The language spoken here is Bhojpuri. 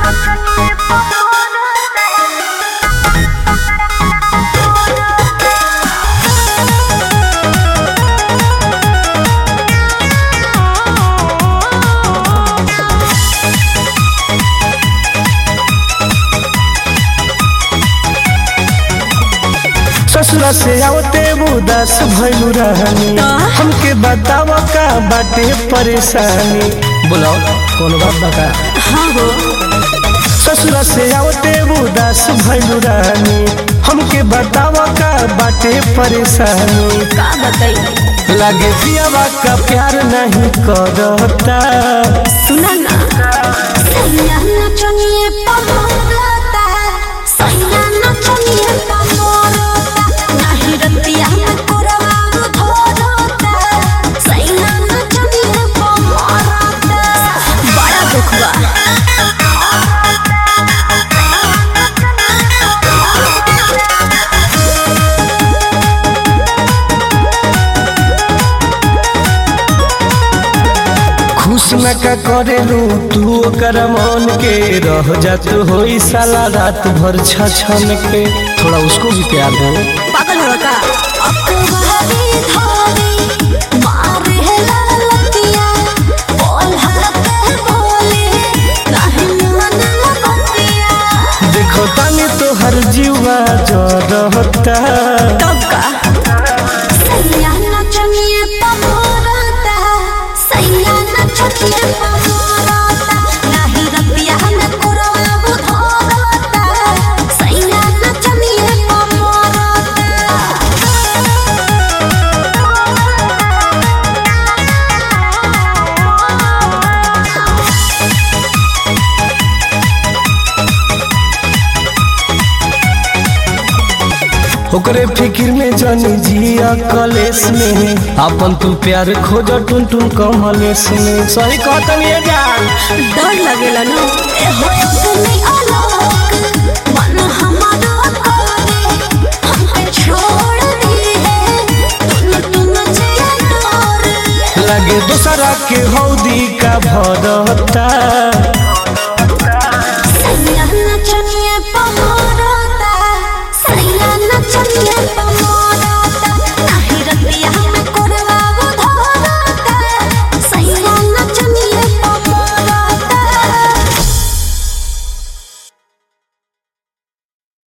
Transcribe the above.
ससुरा से आवते उदास भइलू रहनी हमके बताव का बाटे परेशानी बोलाओ कौन बात बता हाँ हो ससुरा से आवते उदास भइलू रहनी हमके बताव का बाटे परेशानी का बताई लागे पियावा का प्यार नहीं करता सुना ना सैया नचनिए पमोरता सैया नचनिए पमोरता नाही रतिया में कोरवा धोरता सैया नचनिए पमोरता बड़ा दुख बा खुश न का करेलू तू ओकर मन के रह जात होई साला रात भर छछन के थोड़ा उसको भी प्यार दो पागल हो का अकवारी धोरी मारे ललतिया बोलहा के बोले नाही मन बतिया देखो तानी तो हर जीवा जरता तब का सैया नचनिए पमोरता सैया नचनिए पमोरता नाही रतिया में कोरवा धोरता सैया नचनिए पमोरता ओकरे फिक्र में जनी जिया कलेस में अपन तू प्यार खोज टुन टुन कमलेस में सही कहतन ये जान डर लगेला ना ए होयो तुम्हें आलोक मन हमारा करे हमके छोड़ दी है तुम तुम जिया डोर लगे दूसरा के हौदी का भरता सैया नचनिए पमोरता सैया नचनिए पमोरता